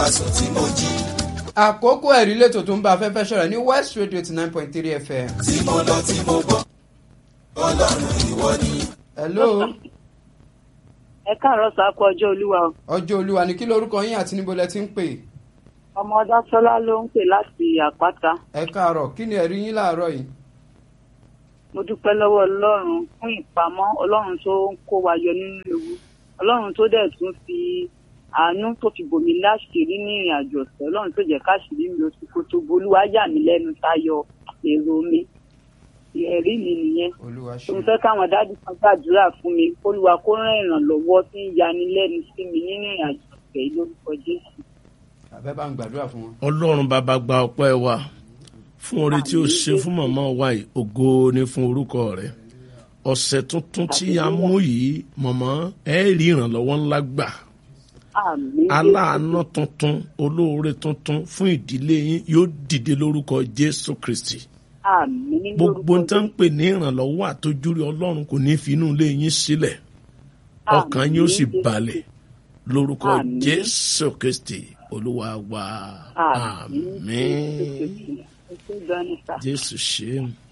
sùn tí mo jí àkókò ẹ̀rí lẹ́tọ̀ tó ń bá afẹ́fẹ́ ṣọ̀rọ̀ ní west radio ti nine point three fm. tí mo lọ tí mo bọ̀ ọlọ́run ìwọ ni. hello ẹ káàárọ̀ sá kú ọjọ́ olúwa o. ọjọ́ olúwa ni kí lorúkọ yín àti níbo lẹ ti ń pè ọmọ ọdásọlá ló ń pè láti àpáta ẹ káàárọ̀ kí ni ẹ̀rí yín láàárọ̀ yìí. mo dúpẹ́ lọ́wọ́ ọlọ́run fún ìpamọ́ ọlọ́run tó ń kó wa yọ nínú ewu ọlọ́run tó dẹ̀ tún fi àánú tó fi bòmí láṣìírí ní ìrìn àjò ọ̀sẹ̀ ọlọ́run tó jẹ́ káṣíìrí mi lọ sí kótó bolúwa yà mí lẹ́nu tayọ èrò mi ẹ̀rí mi nìyẹn olúwa tó ń ṣe fẹ́ káwọn dájú kan gbàdúrà fún mi kólúwa kó rán ìrànlọ́wọ́ tí ń yani lẹ́nu sí mi nínú ìrìn àjò ọ̀sẹ̀ yìí lórúkọ jésù. àbẹ́ bá ń gbàdúrà fún wọn. ọlọ́run bàbá gba ọpẹ́ wa fún oore tí ó ṣe fún màmá wa yìí ògo ni fún orúkọ rẹ̀ ọ̀sẹ̀ tuntun tí a mú yìí màmá ẹ rí ìrànlọ́wọ́ ńlá gbà àmín aláàánú tuntun olóore tuntun fún ìdílé yín yóò dìde lórúkọ jésù kristi àmín gbogbo ń lórúkọ tán ń pè ní ìrànlọ́wọ́ àtójúrí ọlọ́run kò ní fi inú ilé yín sílẹ̀ ọkàn yín ó sì Àmín. balẹ̀ lórúkọ Àmín. jésù kristi olúwa wa àmín àmín Jésù Kristi. Ẹ ṣé gan ni sà. jésù ṣe é.